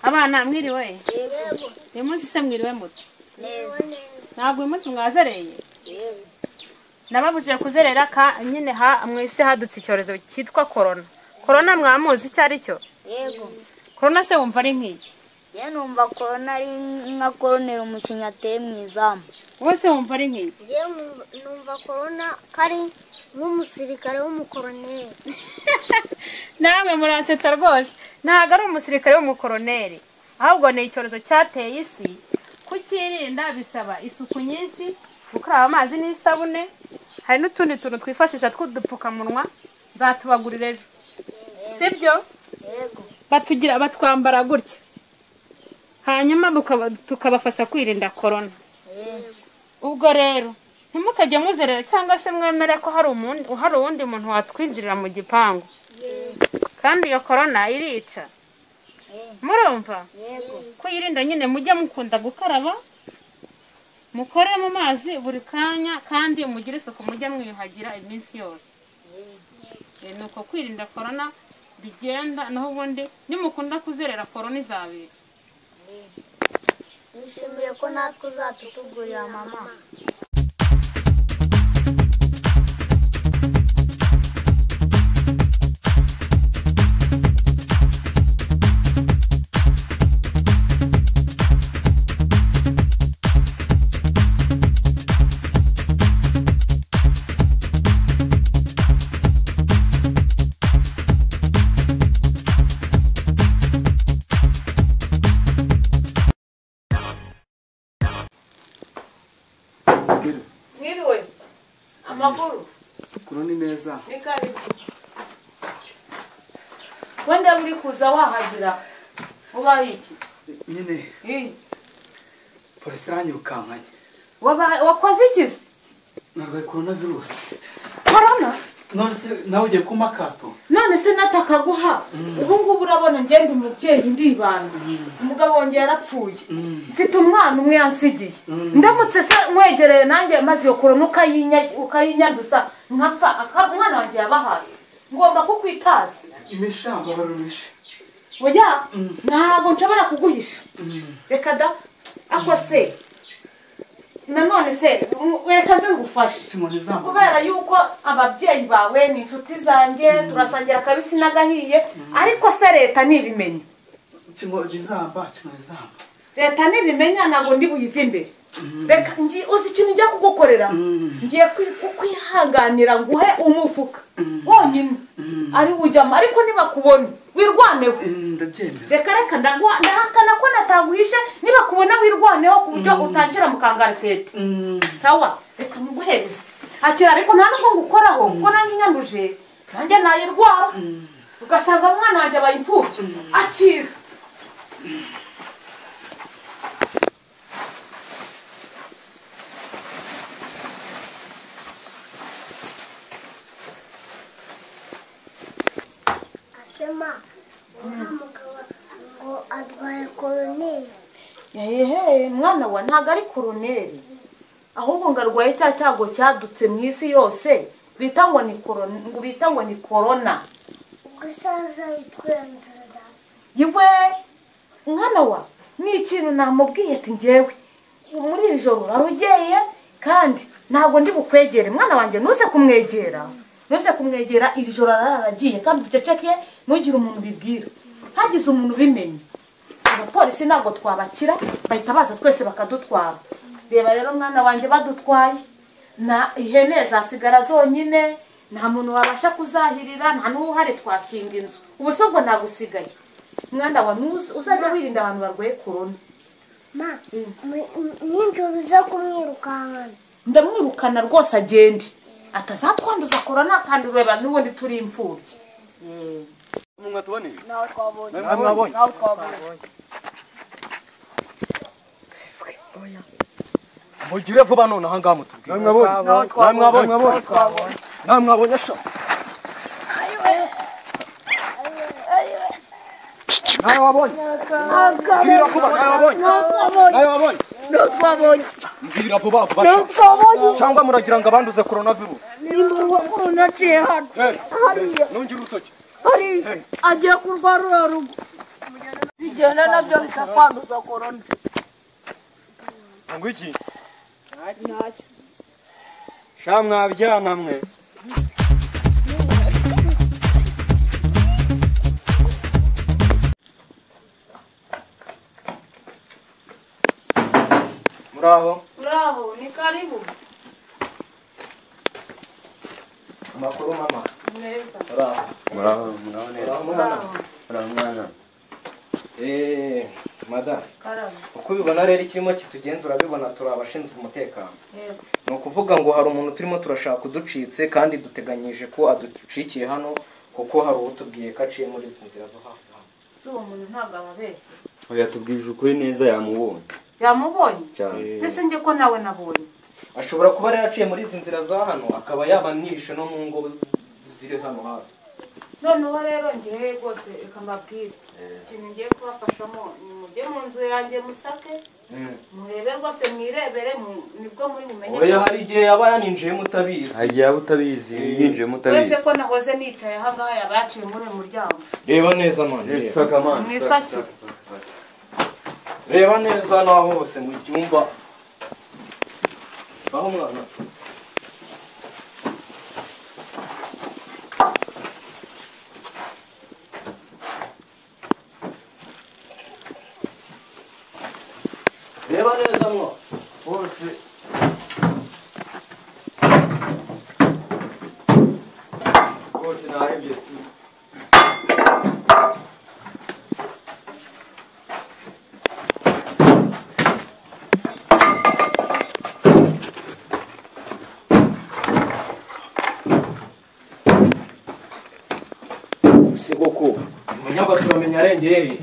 mwana mwiriwe uyu munsi se mwiriwe muto ntabwo uyu munsi mwazereye nababujije kuzerera ka nyine ha mwese hadutse icyorezo cyitwa korona korona mwamuzi icyo ari cyo yego korona se wumva ari nk'iki ye numva korona ari nka koroneri umukinnyi ateye mu izamu wowe se wumva ari nk'iki ngiye numva korona kari nk'umusirikare w'umukoroneri namwe muransetsa rwose ntabwo ari umusirikare w'umukoroneri ahubwo ni icyorezo cyateye isi kukirinda bisaba isuku nyinshi gukaraba amazi n'isabune hari n'utundi tuntu twifashisha tw'udupfukamunwa nzatubagurira ejo sibyo yego batugira batwambara gutya hanyuma bukaba- tukabafasha kwirinda korona ubwo rero ntimukajye muzerera cyangwa se mwemere ko hari umuntu- hari uwundi muntu watwinjirira mu gipangu kandi iyo korona irica murumva yego kuyirinda nyine mujye mukunda gukaraba mukore mu mazi buri kanya kandi mugire isuku mujye mwiyuhagira iminsi yose Eh, ni uko kwirinda korona bigenda naho ubundi nimukunda kuzerera korona izabera nishimiye ko natwe uzatutugurira mama mwiriwe amakuru kuro ni neza ni karibu wenda uri kuza wahagera ubaye iki nyine Ii, polisi iranyirukankanye waba- wakoze iki se narwaye korona virusi korona none se nawe ugiye kumpa akato none se natakaguha ubu ngubu urabona ngenda umubyeyi ndibanda umugabo wanjye yarapfuye Mm. mfite umwana umwe yansigiye Mm. ndamutse se mwegereye nanjye maze iyo korona ukayinya- ukayinyanduza nkapfa aka- umwana wanjye yabahaye ngomba kukwitaza imisha mbabarurishe oya Mm. ntabwo nshobora kuguhisha reka da ako se nanone se mm, reka nze ngufashe inkoni zambo kubera yuko ababyeyi bawe ni inshuti zanjye turasangira akabisi n'agahiye ariko se leta ntibimenya inkoni zamba inkoni zamba leta ntibimenya ntabwo ndi buyive imbere reka ngi- uzi ikintu njya kugukorera Mm. ngiye kwi- kukwihanganira nguhe umufuka wonyine ari ujyamo ariko ntibakubone wirwaneho Mm, ndabyemera reka reka ndagwa- ndahakana ko nataguhishe niba kubona wirwaneho ku buryo utangira mukangaratete Mm. sawa reka muguhereze akira ariko nta nubwo ngukoraho kuko nanjye inyanduje nanjye nayirwara ugasanga umwana wanjye abaye imfubyi akira asema uriya mugabo ngo arwaye koroneri ehehe mwana wa ntabwo ari koroneri ahubwo ngo arwaye cya cyago cyadutse mu isi yose bita ngo ni korona ngo bita ngo ni korona ubwo isaza yitwendera yewe mwana wa ni ikintu namubwiye ati ngewe muri iri joro warugeye kandi ntabwo ndi bukwegere mwana wanjye ntuze kumwegera ntuze kumwegera iri joro araragiye kandi uceceke ntugire umuntu ubibwira hagize umuntu ubimenya abapolisi ntabwo twabakira bahita baza twese bakadutwara reba rero mwana wanjye badutwaye na ihene zasigara zonyine nta muntu wabasha kuzahirira nta n'uwuhari twashinga inzu ubu se ubwo nagusigaye mwana wa nuzi uzajya wirinda abantu barwaye korona ma mi- mi- nijoro uza kumwirukankana ndamwirukana rwose agende atazatwanduza korona kandi ureba n'ubundi turi imfubyi nawe twabonye mwabonye nawe twabonye mugire vuba none ahangaha mutubwire nawe twabonye nawe twabonye nta mwabonye sha nawe wabonye mbwira vuba nawe wabonye nawe wabonye nawe twabonye mbwira vuba vuba sha. cyangwa muragira ngo abanduze korona virusi nimba urwa korona aciye hano Eh, Hariya. nongere urutoki hariya agiye kurwara uriya rugo kugenda nabyo bikakwanduza korona ngo iki ntacyo sha mwabyana mwe muraho muraho ni karibu amakuru mama meza muraho muraho muraho neza muraho mwana muraho mwana eee madamu karame uko ubibona rero ikirimo kitugenzura urabibona turi abashinzwe umutekano Yego. ni ukuvuga ngo hari umuntu turimo turashaka uducitse kandi duteganyije ko aducikiye hano kuko hari uwutubwiye ko aciye muri izi nzira zo hafi hano uwo muntu ntabwo ababeshye oya tubwije ukuri neza yamubonye yamubonye cyane mbese njye ko nawe nabonye ashobora kuba yari yaraciye muri izi nzira za hano akaba yaba nishe no mu ngo ziri hano hafi noneho rero ngewe rwose reka mbabwire ikintu ngiye kubafashamo ni mujye mu nzu yanjye musake murebe rwose mwirebere mu- nibwo muri bumenye oya hari igihe yaba yaninjiyemo utabizi hagiye abo utabizi yinjiyemo wese utabizi ko nahoze nicaye ahangaha yaba yaciye muri uyu muryango reba neza none Eh, reba. saka amana, Mu saka, isakiro. saka, saka, saka. reba neza naho hose mu cyumba aho umwana reba neza mwa hose hose nahembye si koko umunyaga turamenya arengeye he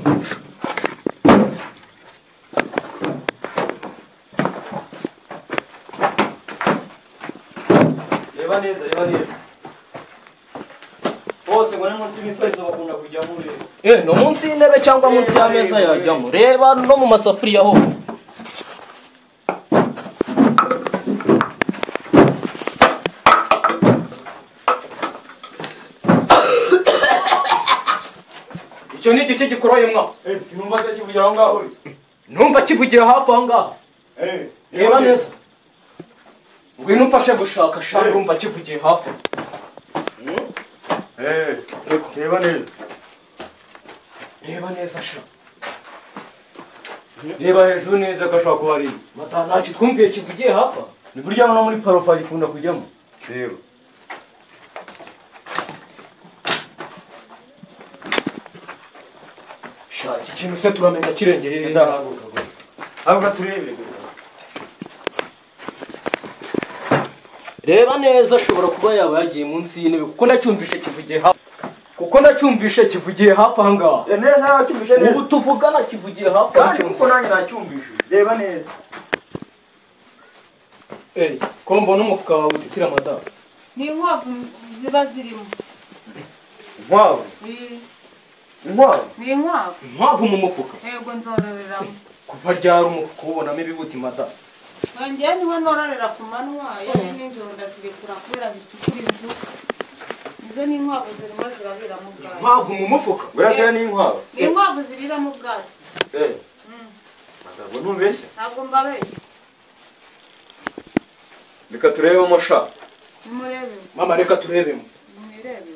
reba neza reba neza bose ngo ni munsi y'imifariso bakunda kujyamo ureba eh no munsi y'intebe cyangwa munsi y'ameza yajyamo reba no mu masafuriya hose icyo ni igice gikoroye mwa sinumva se kivugira aho ngaho numva kivugira hafi aho ngaho reba neza ngwino umfashe gushaka shaka urumva kivugiye hafi Hmm? reba neza reba neza sha reba hejuru neza ko ashobora kuba ari mata ntacyo twumviye kivugiye hafi aha? ni burya no muri parofa gikunda kujyamo reba sha iki kintu se turamenya kirengeye ndahaguruka gusa haguruka turebere reba neza ashobora kuba yaba yagiye munsi y'intebe kuko nacyumvishe kivugiye hafi kuko nacyumvishe kivugiye hafi aha ngaha neza yacyumvishe ubu tuvugana kivugiye hafi aha cyumva. nanjye nacyumvishe reba neza Eh, ko mbona umufuka wawe utitira madamu ni inkwavu ziba zirimo inkwavu Ni- inkwavu ni inkwavu inkwavu mu mufuka yego nzororeramo kuva ryari umufuka ubonamo ibibuti madamu ngewe niho nororera ku manywa iyo ni nijoro ndazirekura kubera zicukura inzu izo ni inkwavu zirimo zirariramo ubwatsi inkwavu mu mufuka burya ni inkwavu ni inkwavu ziriramo ubwatsi eh ntabwo ntubeshya ntabwo mbabeshya reka turebemo sha nimurebe mama reka turebemo nimwirebe